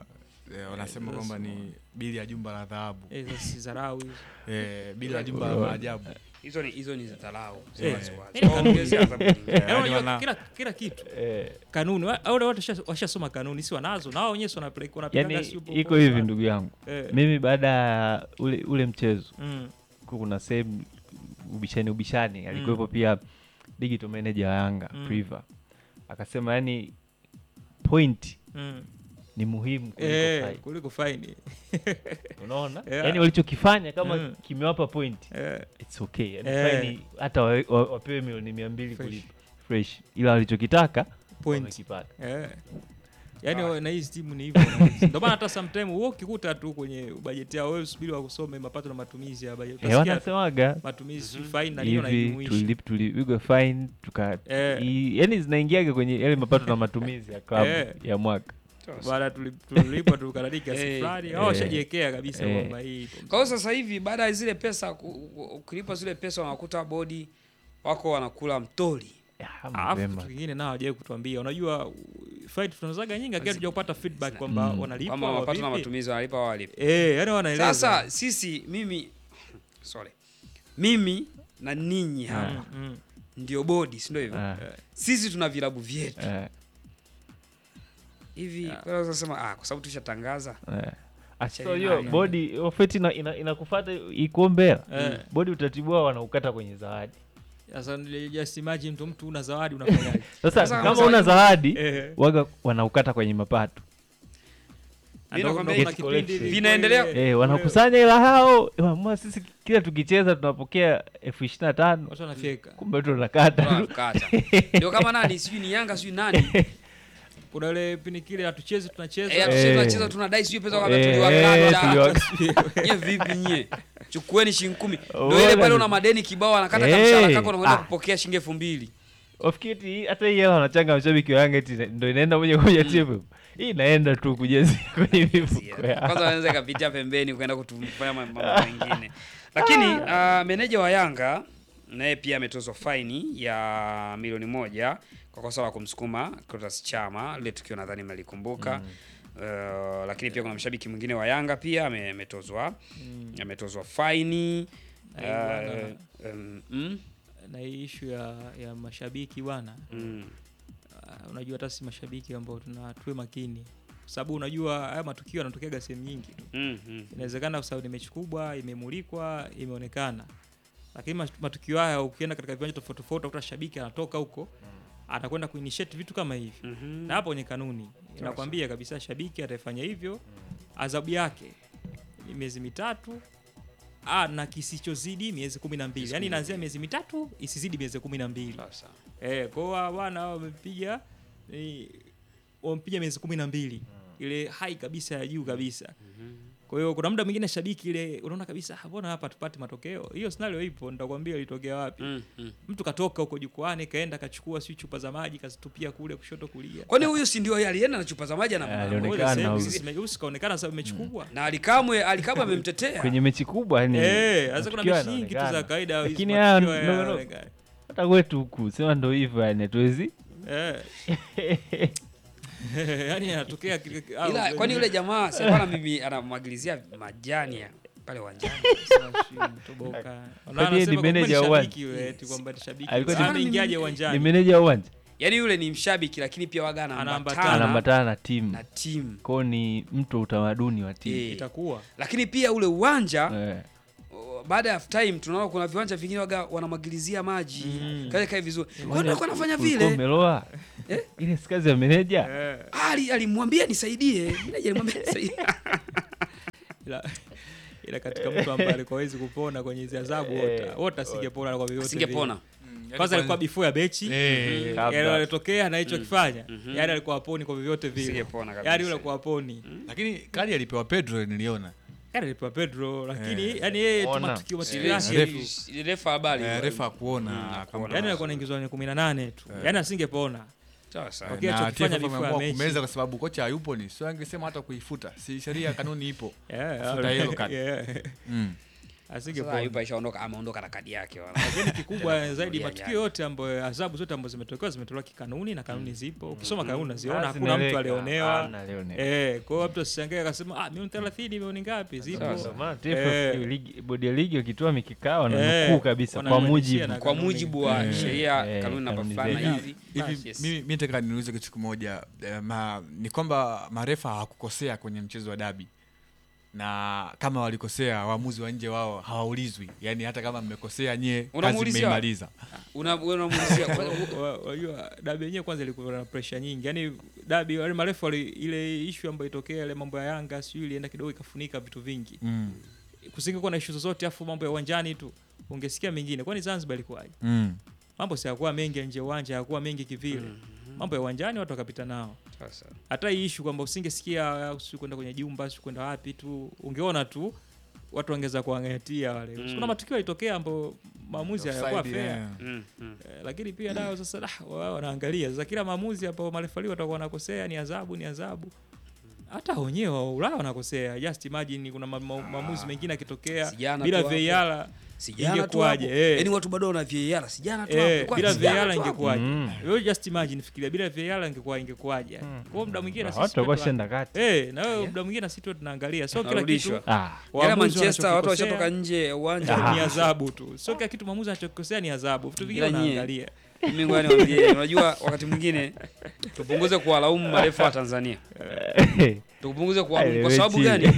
eh, wanasema Eh, kwamba that's ni bili ya jumba la dhahabu Eh, sasa si dharau hizo. eh, bili ya jumba la maajabu hizo ni hizo ni za dharau Eh, Wazi wazi. eh, Waongezea adhabu nyingine. Yaani yaani unajua wana- kila kila kitu eh, kanuni wa- wale watu washa- washasoma kanuni si wanazo na wao wenyewe si wanapeleka wanapeleka yani si upo- iko upo- hivi ndugu yangu Eh, mimi baada ya ule ule mchezo mm, ku- kuna sehemu ubishani ubishani alikuwepo pia digital manager wa Yanga Mm. Priva akasema yani point mm. ni muhimu kuliko Eh, fight. kuliko faini unaona Yeah. yani walichokifanya kama Mm. kimewapa point Eh, it's okay yani Eh. fine hata wa- wa- wapewe milioni mia mbili Fresh. kulipa fresh ila walichokitaka point wamekipata Eh. Yaani wa- na hizi timu ni hivyo. Ndio maana hata sometime wewe ukikuta tu kwenye bajeti yao wewe usubiri wakusome mapato na matumizi ya bajeti. eh, Utasikia wanasemaga matumizi fine na hiyo hivi naijumuisha. tulip- tulipigwa fine tuka Eh. i- yani zinaingiaga kwenye yale mapato na matumizi ya klabu Eh. ya mwaka Baada tuli- tulipwa tukalalika kiasi Eh. fulani. Eh. Hao washajiwekea kabisa Eh. kwamba hii ipo. Kwa hiyo sasa hivi baada ya zile pesa ku- u- ukilipa zile pesa wanakuta bodi wako wanakula mtori. Ya, Alafu mapema. kitu kingine nao hawajawahi kutuambia. Unajua fight tunazaga nyingi lakini hatuja kupata feedback kwamba Mm. wanalipwa Kwamba au mapato na vipi. matumizi wanalipa au walipi. Eh, yani wanaeleza. Sasa sisi mimi sorry. Mimi na ninyi hapa Mm, mm. ndio bodi, si ndio hivyo? Ah, Sisi tuna vilabu vyetu. eh, Hivi Yeah. kwa hiyo sasa ah, kwa sababu tushatangaza. eh. Ah, Acha so ni hiyo nani? bodi ofeti ina- ina- inakufuata ikuombea Eh. bodi utaratibu wao wanaukata kwenye zawadi Sasa nili- just imagine mtu mtu una zawadi unafanyaje? sasa Sasa kama zawadi- una zawadi Eh. waga wanaukata kwenye mapato Mimi Ndo- nakwambia ndo get kuna kipindi collection. ilikuwa Vinaendelea- ile- eh, wanakusanya ila hao wamua sisi kila tukicheza tunapokea elfu ishirini na tano watu wanafyeka. kumbe tu unakata tu. Tunakata. Ndio kama nani sijui ni Yanga sijui nani. Kuna ile pini kile hatuchezi tunacheza. Eh, Eh. tunacheza tunacheza tunadai sijui pesa wakati Eh, tuliwakata. tuliwaka- Nye vipi nye? Chukueni shilingi kumi. Ndio Uona ile pale ni- una madeni kibao anakata Eh, kamshahara kako unakwenda ah. kupokea shilingi elfu mbili. Ofikiri hata hii hela wanachanga mashabiki wa Yanga eti ndo inaenda moja kwa moja timu. Hii inaenda tu kujazia kwenye mifuko yao. Kwanza anaweza ikapitia pembeni kwenda kutufanya mambo mengine. Lakini uh, meneja wa Yanga naye pia ametozwa faini ya milioni moja kwa kosa la kumsukuma Clatous Chama, lile tukio nadhani mnalikumbuka. Uh, lakini pia kuna mshabiki mwingine wa Yanga pia ame- ametozwa ametozwa faini Na hii bwana- uh, um, mm, na hii ishu ya, ya mashabiki bwana mm, uh, unajua hata si mashabiki ambao tuna tuwe makini kwa sababu unajua haya matukio yanatokeaga sehemu nyingi tu mm, mm. inawezekana kwa sababu ni mechi kubwa imemulikwa imeonekana lakini mat- matukio haya ukienda katika viwanja tofauti tofauti utakuta shabiki anatoka huko anakwenda kuinitiate vitu kama hivi Mhm. na hapo kwenye kanuni inakwambia kabisa shabiki atafanya hivyo adhabu yake ni miezi mitatu ah, na kisichozidi miezi kumi na mbili yaani inaanzia miezi mitatu isizidi miezi kumi na mbili Sasa. Eh, kwa hiyo bwana hao wamepiga ni wamepiga miezi kumi na mbili ile hai kabisa ya juu kabisa. Kwa hiyo kuna muda mwingine shabiki ile unaona kabisa "Ah, mbona hapa tupate matokeo. Hiyo scenario ipo, nitakwambia ilitokea wapi. Mm, mm. Mtu katoka huko jukwani kaenda kachukua si chupa za maji kazitupia kule kushoto kulia. Kwani huyu si ndio yeye alienda na chupa za maji Ah, na alionekana huyu. Usikaonekana sababu mechi kubwa. na alikamwe alikamwe amemtetea. Kwenye mechi kubwa yani Eh, sasa kuna matukio mechi nyingi tu za yanaonekana. kawaida hizi Lakini haya matukio ndogo ndogo. yanaonekana. hata kwetu huku sema ndo hivyo yani hatuwezi Eh. Yaani anatokea kile au- Ila kwani yule jamaa si alikuwa na mimi anamwagilizia majani ya pale uwanjani. Toboka. Kwani yeye ni manager wa uwanja? Alikuwa Sasa ni- ameingiaje ni uwanjani? meneja wa uwanja Yaani yule ni mshabiki lakini pia waga Anaambatana. anaambatana anaambatana na timu na timu. kwao ni mtu wa utamaduni wa timu Eh. Itakuwa. Lakini pia ule uwanja Eh. o, baada ya half time tunaona kuna viwanja vingine waga wanamwagilizia maji. Mm. Kae kae vizuri. Kwa hiyo alikuwa anafanya Ulikuwa vile. umeloa Eh? ile si kazi ya meneja Eh, Ali alimwambia nisaidie. Mimi alimwambia nisaidie. ila ila katika mtu ambaye alikuwa hawezi kupona kwenye hizo adhabu Eh, wote wote asingepona kwa vyovyote. Asingepona. vile. Kwanza alikuwa before ya bechi. Eh, Kabla. Yaani alitokea na hicho kifanya. Mhm. Yaani alikuwa aponi kwa vyovyote vile. Asingepona kabisa. Yaani yule alikuwa aponi. lakini kadi alipewa Pedro niliona Yaani alipewa Pedro lakini Eh. yani yeye tu Ona. matukio matukio Ile- yake. ile- tu. ile refa habari. Eh, refa Mm, kuona kuona. Yaani alikuwa anaingizwa kwenye 18 tu. Yaani asingepona. Sasa. Okay, na alichokifanya TFF before ya ameamua mechi. kumeza kwa sababu kocha hayupo ni sio angesema hata kuifuta si sheria kanuni ipo Yeah, Futa yellow card. yeah. mm. Sasa asingepona. Ayubu aishaondoka, ameondoka na kadi yake wala. Lakini kikubwa zaidi Ya, matukio ya. yote ambayo adhabu zote ambazo zimetokewa zimetolewa kikanuni na kanuni zipo. Ukisoma kanuni unaziona, Ah, hakuna mtu zinaeleweka. alionewa. Hamna alionewa. Eh, kwa hiyo mtu asishangae akasema ah, milioni 30 milioni ngapi zipo. Sawa, Ndio sawa. maana Eh. TFF ligi- bodi ya ligi wakitoa mikikao na Eh, nukuu kabisa kwa wanamwandikia mujibu na Kwa kanuni. mujibu wa Eh, sheria, eh, kanuni namba kanuni fulani zetu. hivi. hivi Yes. mimi mi nataka niulize kitu kimoja eh, ma, ni kwamba marefa hawakukosea kwenye mchezo wa dabi na kama walikosea waamuzi wa nje wao hawaulizwi yaani hata kama mmekosea nyie kazi Unamuulizia? mmeimaliza Una- wewe unamuulizia kwa- Wa- Wajua dabi yenyewe kwanza ilikuwa na pressure nyingi. Yaani dabi wale marefu wali, ile issue ambayo itokea ile mambo ya Yanga sio ilienda kidogo ikafunika vitu vingi. mm. Kusingekuwa na issue zozote afu mambo ya uwanjani tu ungesikia mengine. Kwani Zanzibar ilikuwaje? Mm. Mambo si hayakuwa mengi ya nje ya uwanja, hayakuwa mengi kivile. Mambo ya uwanjani watu wakapita nao. Sasa. hata hii issue kwamba usingesikia si kwenda kwenye jumba si kwenda wapi tu ungeona tu watu wangeza kuangatia wale Mm. kuna matukio yalitokea ambayo maamuzi hayakuwa Offside, fair yeah. Mm, mm. Eh, lakini pia nao sasa dah, wao wanaangalia sasa kila maamuzi ambao marefali watakuwa wanakosea ni adhabu ni adhabu hata wenyewe wa Ulaya wanakosea just imagine kuna ma- ma- maamuzi mengine yakitokea Sijana bila tu hapo. VAR Sijana tu Ingekuwaje, hapo. eh. Yaani watu bado wana VAR. Sijana tu Eh, hapo. Kwa- bila sijana VAR tu hapo. ingekuwaje? Mm. Wewe just imagine fikiria bila VAR ingekuwa ingekuwaje? Kwa hiyo muda mwingine na sisi watu walikuwa pia shenda kati Eh, na wewe Yeah. muda mwingine na sisi tu tunaangalia. Sio kila Narudishwa. kitu. ah. Yale waamuzi Manchester watu wanachokikosea washatoka nje ya uwanja. Ah. ni adhabu tu. Sio kila kitu maamuzi anachokosea ni adhabu. Vitu vingine Ila nyie- unaangalia. Mimi ngoja niwaambie, unajua wakati mwingine tupunguze kuwalaumu marefa wa Tanzania. Tupunguze kuwalaumu kwa sababu gani?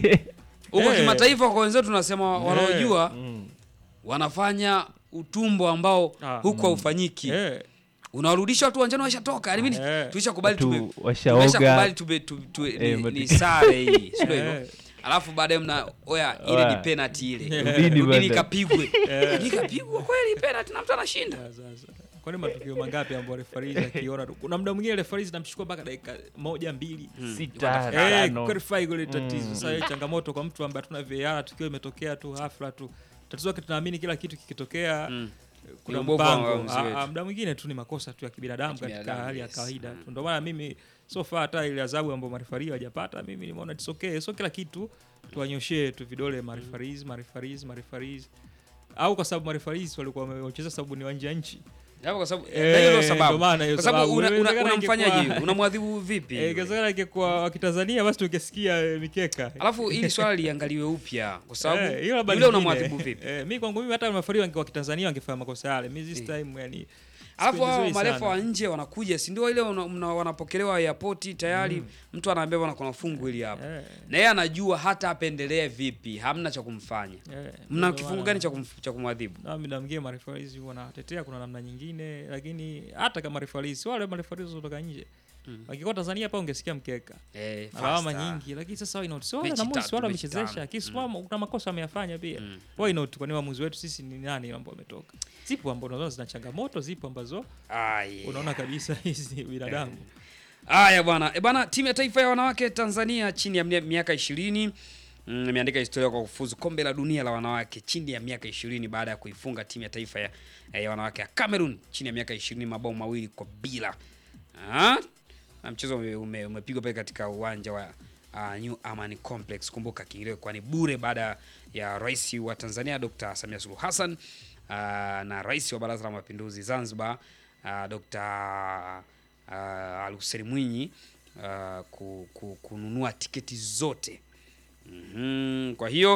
Huko Eh. kimataifa kwa wenzetu tunasema wanaojua Mm. wanafanya utumbo ambao Ah. huko haufanyiki. Eh, Unawarudisha watu uwanjani washatoka. Yaani mimi Eh. tulishakubali tume Watu washaoga. tumeshakubali tume tu- tu- Eh, ni- but- ni sare hii. Sio hivyo? eh, Alafu baadaye mna oya ile Oya. ni penalty ile. Rudini Rudini bwana. ikapigwe. Ikapigwa kweli penalty na mtu anashinda. sasa. Kwani matukio mangapi ambayo referees akiona tu. Kuna muda mwingine referees namchukua mpaka dakika moja mbili. Sita, Eh, tano. clarify gole tatizo. Mm. Sasa hiyo changamoto kwa mtu ambaye hatuna VAR tukio imetokea tu hafla tu. Tatizo yake tunaamini kila kitu kikitokea Mm. kuna Ni ubovu wa mpango. waamuzi Ah, wetu. ah, muda mwingine tu ni makosa tu ya kibinadamu Ya katika kibinadamu, hali ya yes. kawaida Mm. tu. Ndio maana mimi so far hata ile adhabu ambayo marefari hawajapata mimi nimeona it's okay. So kila kitu tuwanyoshee tu vidole marefaris, marefaris, marefaris. Au kwa sababu marefaris walikuwa wamecheza sababu ni wa nje ya nchi. Hapo kwa sababu Eh, na hiyo ndio ndio sababu. maana hiyo Kwa sababu sababu. una- una- Inawezekana unamfanyaje? ingekuwa- Unamwadhibu vipi? Eh, yule? ingewezekana ingekuwa wa Kitanzania basi tungesikia eh, mikeka. Alafu ili swali liangaliwe upya kwa sababu Eh, hiyo labda yule lingine. unamwadhibu vipi? Eh, mi kwangu mimi hata mafari wange wa Kitanzania wangefanya makosa yale. Mi this Eh. time yani Alafu sipendi hao vizuri marefa sana. wa nje wanakuja, si ndio ile una- mna- wanapokelewa airport tayari, mtu anaambia bwana kuna fungu hili hapa. Eh, Na yeye anajua hata apendelee vipi, hamna cha kumfanya. eh, Mna ndio kifungu maana- gani cha kumf- cha kumwadhibu? na mimi namgie marefaris wanatetea kuna namna nyingine, lakini hata kama refaris wale marefaris kutoka nje Mm. wakikuwa Tanzania hapa ungesikia mkeka Eh, na lawama faster. nyingi, lakini sasa why not? So wale Mechi na Mosi tatu, wale mechi wamechezesha, tano. lakini mm. kuna makosa ameyafanya pia. Mm. Why not? Kwani waamuzi wetu sisi ni nani ambao wametoka? Zipo ambao unaona zina changamoto, zipo ambazo Ah, yeah. unaona kabisa hizi binadamu. Haya bwana. E bwana, timu ya taifa ya wanawake Tanzania chini ya mia- miaka 20 mm, imeandika historia kwa kufuzu kombe la dunia la wanawake chini ya miaka 20 baada ya kuifunga timu ya taifa ya, ya wanawake ya Cameroon chini ya miaka 20 mabao mawili kwa bila. Ah? Na mchezo ume- ume- umepigwa pale katika uwanja wa uh, New Aman Complex. Kumbuka kiingilio kwa ni bure baada ya Rais wa Tanzania Dr. Samia Suluhu Hassan uh, na Rais wa Baraza la Mapinduzi Zanzibar uh, Dr. uh, Al-Hussein Mwinyi uh, ku, ku, kununua tiketi zote. Mhm, Kwa hiyo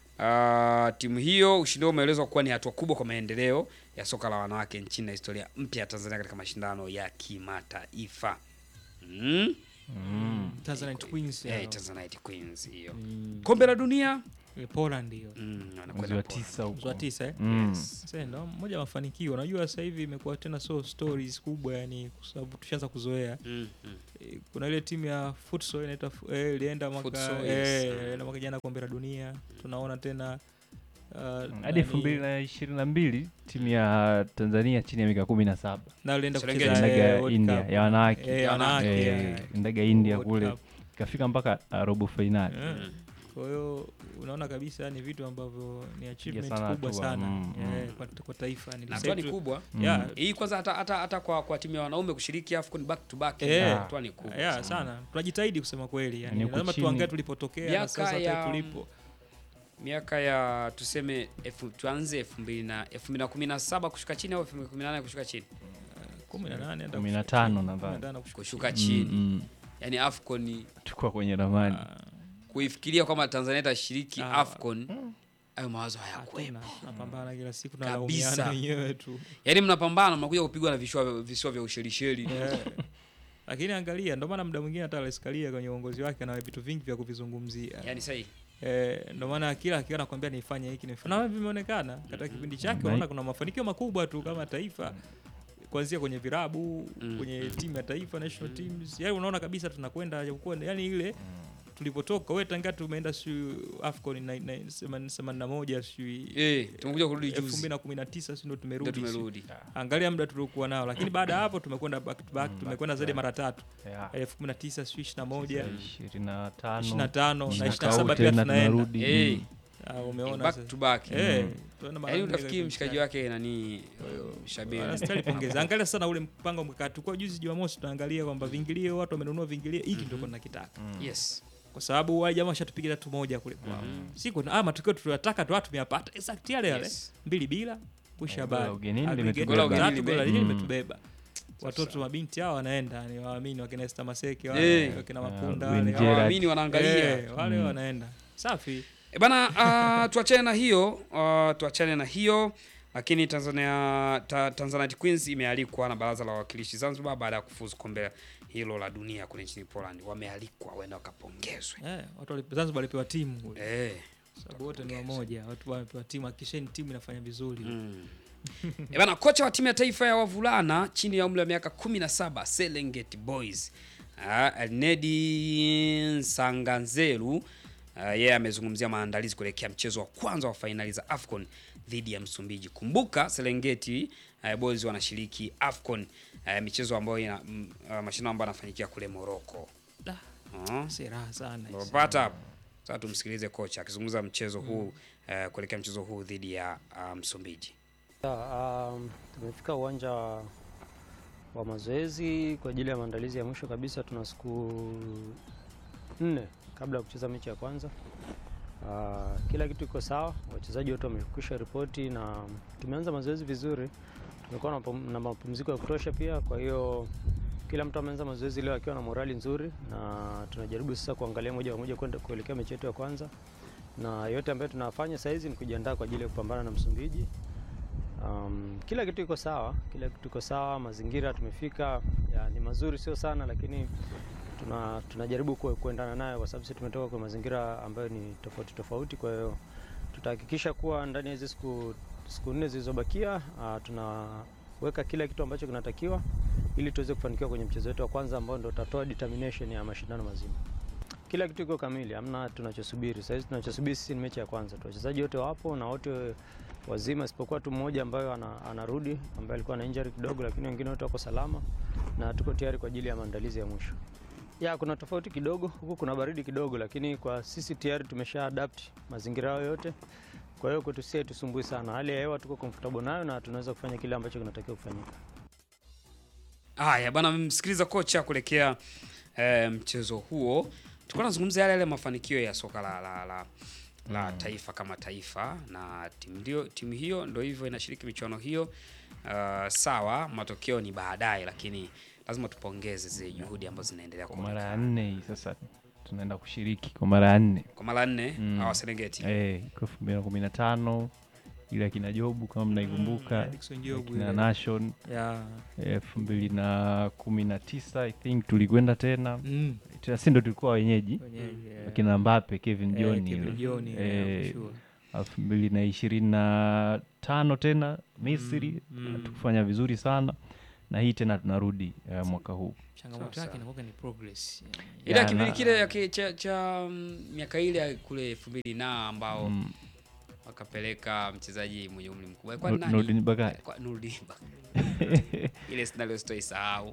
uh, timu hiyo ushindi huo umeelezwa kuwa ni hatua kubwa kwa maendeleo ya soka la wanawake nchini na historia mpya ya Tanzania katika mashindano ya kimataifa. Mm. Mm. Tanzanite Queens Eh, ya- Tanzanite Queens hiyo. Mm, Kombe la dunia eh, Poland hiyo. mm, Mwezi wanakwenda wa Poland. tisa Mwezi wa huko tisa eh? Mm. Sasa ndo moja ya mafanikio. Unajua sasa hivi imekuwa tena so stories kubwa yani kwa sababu tushaanza kuzoea. Mm, mm. Eh, Kuna ile timu ya futsal inaitwa fu- eh, ilienda mwaka Futsal, eh, yes. ilienda mwaka jana kombe la dunia. Tunaona tena uh, hadi nani- elfu mbili na ishirini na mbili timu ya Tanzania chini ya miaka kumi na saba na ilienda Serengeti. kucheza ndaga eh, World India Cup. ya wanawake Eh, ya wanawake, Eh, eh. ndaga India World kule Cup. ikafika mpaka uh, robo fainali Eh, Kwa hiyo unaona kabisa ni vitu ambavyo ni achievement sana kubwa hatua, sana mm, eh, mm. kwa, kwa taifa ni Na hatua ni setu- kubwa. Mm. Yeah, Hii kwanza hata hata hata kwa kwa timu ya wanaume kushiriki AFCON back to back Eh. hatua ni kubwa. yeah, sana. sana tunajitahidi kusema kweli yani, Yaani huku lazima chini- tuangae tulipotokea na Miaka sasa hata ya- tulipo miaka ya tuseme elfu, tuanze 2017 kushuka chini au 2018 kushuka chini 18 hata 15 nadhani. 15 kushuka kushuka chini Mm, mm. yani AFCON Tukua kwenye ramani. kuifikiria kwamba Tanzania itashiriki Ah. AFCON hayo mawazo hayakuwepo. Hatuna, tunapambana kila siku Kabisa. tunalaumiana wenyewe tu Yaani mnapambana mnakuja kupigwa na vishwa visiwa vya ushelisheli. Eh. lakini angalia ndio maana muda mwingine hata Rais Karia kwenye uongozi wake ana vitu vingi vya kuvizungumzia Yaani sahi. Eh, ndio maana kila akiwa anakwambia nifanye hiki nifanye. Na vimeonekana katika kipindi chake, Mm. unaona kuna mafanikio makubwa tu kama taifa kuanzia kwenye virabu Mm. kwenye timu ya taifa national teams, yani unaona kabisa tunakwenda japokuwa yani ile tulipotoka wewe tangia tumeenda si AFCON na- na- themanini themanini na moja si Eh, tumekuja kurudi elfu juzi. mbili na kumi na tisa si ndo Ndio tumerudi si. tumerudi. Angalia muda tuliokuwa nao, lakini baada ya hapo tumekwenda back to back, tumekwenda zaidi ya mara tatu Yeah. elfu kumi na tisa si ishirini na moja ishirini na tano ishirini na tano na mwaka ishirini na huu saba pia tena tunaenda. tunarudi. Eh, Mm. Ah, umeona back sasa. to back. Eh, Mm. tunaenda mara Yaani nne utafikiri kwa mshikaji mshikaji. wake nani huyo Shabiri. Anastahili pongeza. Angalia sana ule mpango mkakati. Kwa juzi Jumamosi tunaangalia kwamba vingilio watu wamenunua vingilio hiki ndio tunakitaka. Yes. Kwa sababu wale jamaa washatupiga tu moja kule kwao. Siku ah matokeo tuliyotaka tu watu tumeyapata. Exact yale yale. Yes. Mbili bila kusha Gola habari. ugenini Aggregate limetubeba. Gola tatu, ugenini gola lime- lingine Mm. limetubeba. Watoto mabinti hao wanaenda ni waamini wakina Esther Maseke Eh. wale wakina Mapunda Win wale. Gerard. Hawaamini wanaangalia. Eh, wale wanaenda. Safi. E bana, uh, tuachane na hiyo uh, tuachane na hiyo lakini Tanzania ta, Tanzanite Queens imealikwa na Baraza la Wawakilishi Zanzibar baada ya kufuzu kombe hilo la dunia kule nchini Poland. Wamealikwa waende wakapongezwe. Eh, watu wali- Zanzibar walipewa timu kule. Eh. Sababu wote ni wamoja. Watu wamepewa timu, hakikisheni timu inafanya vizuri. Mm. E bana, kocha wa timu ya taifa ya wavulana chini ya umri wa miaka 17 Serengeti Boys uh, Nedi Sanganzeru uh, yeye amezungumzia maandalizi kuelekea mchezo wa kwanza wa fainali za AFCON dhidi ya Msumbiji. Kumbuka Serengeti uh, Boys wanashiriki AFCON uh, michezo ambayo ina mm, uh, mashindano ambayo yanafanyikia kule Morocco. Da. Uh, Si raha sana. hizi. Unapata hapo. Sasa tumsikilize kocha akizungumza mchezo huu uh, kuelekea mchezo huu dhidi ya uh, Msumbiji. Ya, um, tumefika uwanja wa wa mazoezi kwa ajili ya maandalizi ya mwisho kabisa. Tuna siku nne kabla ya kucheza mechi ya kwanza. Uh, kila kitu iko sawa, wachezaji wote wamekwisha ripoti na tumeanza mazoezi vizuri. Tumekuwa na pum- na mapumziko ya kutosha pia, kwa hiyo kila mtu ameanza mazoezi leo akiwa na morali nzuri, na tunajaribu sasa kuangalia moja kwa moja kwenda kuelekea mechi yetu ya kwanza, na yote ambayo tunafanya sasa hizi ni kujiandaa kwa ajili ya kupambana na Msumbiji. Um, kila kitu iko sawa, kila kitu iko sawa. Mazingira tumefika ya, ni mazuri, sio sana, lakini tuna tunajaribu ku- kuendana nayo kwa sababu sisi tumetoka kwa mazingira ambayo ni tofauti tofauti. Kwa hiyo tutahakikisha kuwa ndani ya hizi siku siku nne zilizobakia uh, tunaweka kila kitu ambacho kinatakiwa ili tuweze kufanikiwa kwenye mchezo wetu wa kwanza ambao ndio utatoa determination ya mashindano mazima. Kila kitu iko kamili, hamna tunachosubiri. Sasa hizi tunachosubiri sisi ni mechi ya kwanza tu. Wachezaji wote wapo na wote wazima isipokuwa tu mmoja ambaye ana, anarudi ambaye alikuwa na injury kidogo, lakini wengine wote wako salama na tuko tayari kwa ajili ya maandalizi ya mwisho. Ya, kuna tofauti kidogo huku, kuna baridi kidogo, lakini kwa sisi tayari tumesha adapt mazingira hayo yote. Kwa hiyo kwetu sisi tusumbui sana, hali ya hewa tuko comfortable nayo na tunaweza kufanya kile ambacho kinatakiwa kufanyika. Haya bwana, msikiliza kocha kuelekea eh, mchezo huo. Tulikuwa tunazungumzia yale yale mafanikio ya soka la, la, la, la taifa kama taifa, na timu ndio timu hiyo ndio hivyo inashiriki michuano hiyo. Uh, sawa, matokeo ni baadaye, lakini lazima tupongeze zile juhudi ambazo zinaendelea kwa mara ya kuonekana. nne hii sasa tunaenda kushiriki kwa mara ya nne Kwa mara nne Mm. hawa Serengeti eh, kwa elfu mbili na kumi na tano ile akina Jobu kama mnaikumbuka Mm, Dickson Jobu akina ile. Nation Ya. elfu mbili na kumi na tisa I think tulikwenda tena Mm. tena, si ndo tulikuwa wenyeji Wenyeji, eh. akina Mbappe, Kevin Eh, John Kevin ile. John, eh, Eh, for sure. elfu mbili na ishirini na tano tena Misri Mm, mm. tukufanya vizuri sana na hii tena tunarudi eh, mwaka huu changamoto Sawa, yake sawa. inakuwa ni progress ile Ya, kipindi na- kile ya ki- cha, cha mm, miaka ile ya kule elfu mbili na ambao Mm. wakapeleka mchezaji mwenye umri mkubwa Alikuwa Nu- nani? Nurdin Bakari. Alikuwa Nurdin Bakari. ile scenario sitoisahau.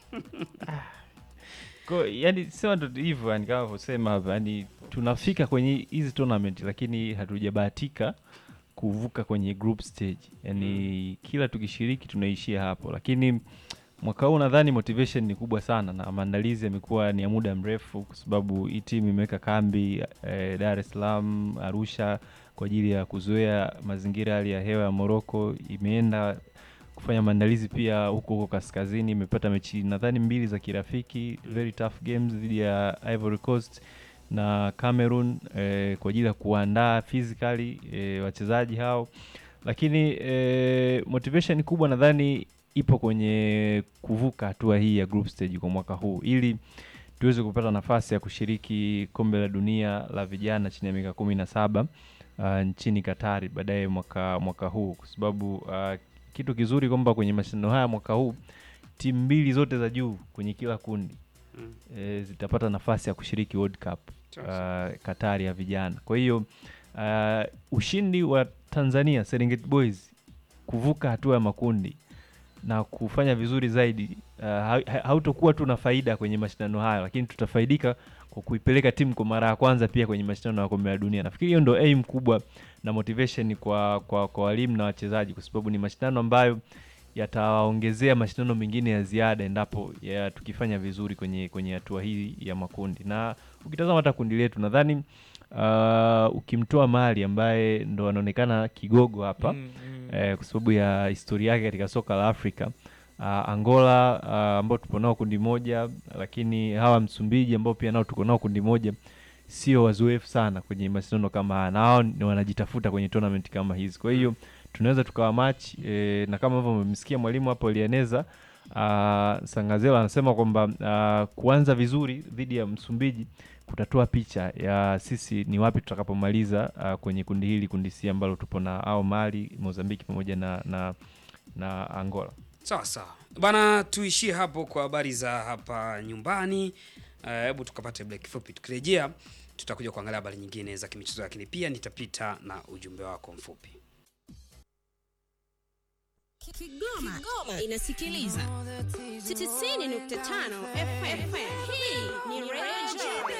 Kwa, yani sema ndo hivyo yani kama vyosema hapa yani tunafika kwenye hizi tournament lakini hatujabahatika kuvuka kwenye group stage yani kila tukishiriki tunaishia hapo lakini mwaka huu nadhani motivation ni kubwa sana na maandalizi yamekuwa ni ya muda mrefu, kwa sababu hii timu imeweka kambi eh, Dar es Salaam, Arusha kwa ajili ya kuzoea mazingira hali ya hewa ya Morocco. Imeenda kufanya maandalizi pia huko huko kaskazini, imepata mechi nadhani mbili za kirafiki, very tough games dhidi ya Ivory Coast na Cameroon eh, kwa ajili ya kuandaa physically eh, wachezaji hao, lakini eh, motivation kubwa nadhani ipo kwenye kuvuka hatua hii ya group stage kwa mwaka huu ili tuweze kupata nafasi ya kushiriki kombe la dunia la vijana chini ya miaka kumi na saba uh, nchini Katari baadaye mwaka mwaka huu, kwa sababu uh, kitu kizuri kwamba kwenye mashindano haya mwaka huu timu mbili zote za juu kwenye kila kundi Mm. e, zitapata nafasi ya kushiriki World Cup Sawa, uh, Katari ya vijana. Kwa hiyo uh, ushindi wa Tanzania Serengeti Boys kuvuka hatua ya makundi na kufanya vizuri zaidi uh, ha- ha- hautokuwa tu na faida kwenye mashindano hayo, lakini tutafaidika kwa kuipeleka timu kwa mara ya kwanza pia kwenye mashindano ya kombe la dunia. Nafikiri hiyo ndo aim kubwa na motivation kwa kwa, kwa walimu na wachezaji, kwa sababu ni mashindano ambayo yatawaongezea mashindano mengine ya ziada endapo ya tukifanya vizuri kwenye kwenye hatua hii ya makundi. Na ukitazama hata kundi letu nadhani uh, ukimtoa Mali ambaye ndo anaonekana kigogo hapa Mm, mm. eh, kwa sababu ya historia yake katika soka la Afrika. Uh, Angola uh, ambao tupo nao kundi moja, lakini hawa Msumbiji ambao pia nao tuko nao kundi moja sio wazoefu sana kwenye mashindano kama haya, na hao ni wanajitafuta kwenye tournament kama hizi. Kwa hiyo tunaweza tukawa match e, na kama ambavyo mmemsikia mwalimu hapo alieneza uh, Sangazela anasema kwamba uh, kuanza vizuri dhidi ya Msumbiji kutatoa picha ya sisi ni wapi tutakapomaliza uh, kwenye kundi hili, kundi C ambalo tupo na au Mali, Mozambiki pamoja na, na, na Angola. Sawa sawa bana, tuishie hapo kwa habari za hapa nyumbani. Eh, Hebu tukapate break fupi, tukirejea tutakuja kuangalia habari nyingine za kimichezo, lakini pia nitapita na ujumbe wako mfupi. Kigoma, inasikiliza 90.5 FM. Hii ni Radio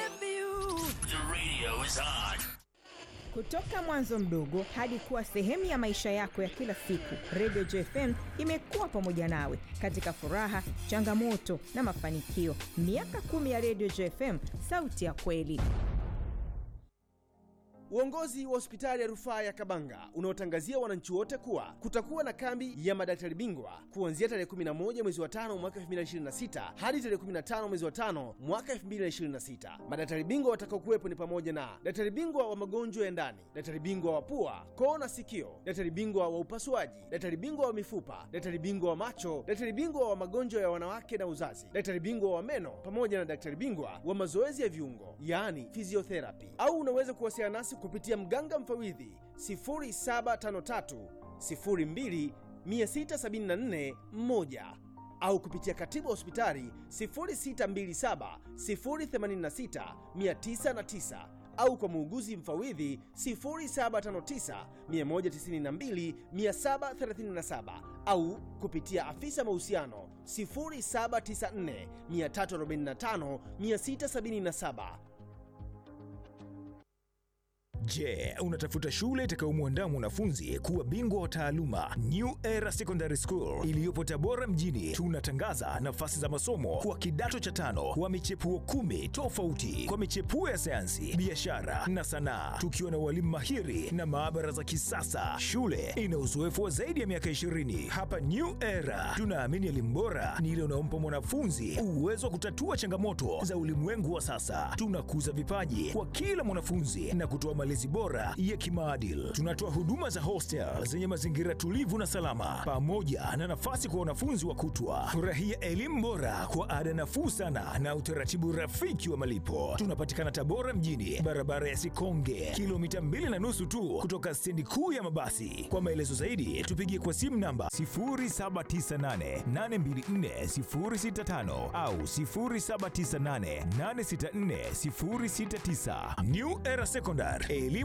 Kutoka mwanzo mdogo hadi kuwa sehemu ya maisha yako ya kila siku, Radio JFM imekuwa pamoja nawe katika furaha, changamoto na mafanikio. Miaka kumi ya Radio JFM, sauti ya kweli. Uongozi wa hospitali ya rufaa ya Kabanga unaotangazia wananchi wote kuwa kutakuwa na kambi ya madaktari bingwa kuanzia tarehe 11 mwezi wa tano mwaka 2026 hadi tarehe 15 mwezi wa tano mwaka 2026. Madaktari bingwa watakaokuwepo ni pamoja na daktari bingwa wa magonjwa ya ndani, daktari bingwa wa pua, koo na sikio, daktari bingwa wa upasuaji, daktari bingwa wa mifupa, daktari bingwa wa macho, daktari bingwa wa magonjwa ya wanawake na uzazi, daktari bingwa wa meno pamoja na daktari bingwa wa mazoezi ya viungo, yaani physiotherapy. Au unaweza kuwasiliana nasi kupitia mganga mfawidhi 0753 02 674 1 au kupitia katibu wa hospitali 0627 086 909 au kwa muuguzi mfawidhi 0759 192 737 au kupitia afisa mahusiano 0794 345 677. Je, unatafuta shule itakayomwandaa mwanafunzi kuwa bingwa wa taaluma? New Era Secondary School iliyopo Tabora mjini, tunatangaza nafasi za masomo kwa kidato cha tano wa michepuo kumi tofauti kwa michepuo ya sayansi, biashara na sanaa, tukiwa na walimu mahiri na maabara za kisasa. Shule ina uzoefu wa zaidi ya miaka 20. Hapa New Era tunaamini elimu bora ni ile unaompa mwanafunzi uwezo wa kutatua changamoto za ulimwengu wa sasa. Tunakuza vipaji kwa kila mwanafunzi na kutoa malezi bora ya kimaadili. Tunatoa huduma za hostel zenye mazingira tulivu na salama, pamoja na nafasi kwa wanafunzi wa kutwa. Furahia elimu bora kwa ada nafuu sana na utaratibu rafiki wa malipo. Tunapatikana Tabora mjini, barabara ya Sikonge, kilomita mbili na nusu tu kutoka stendi kuu ya mabasi. Kwa maelezo zaidi, tupigie kwa simu namba 0798824065 au 0798864069. New Era Secondary,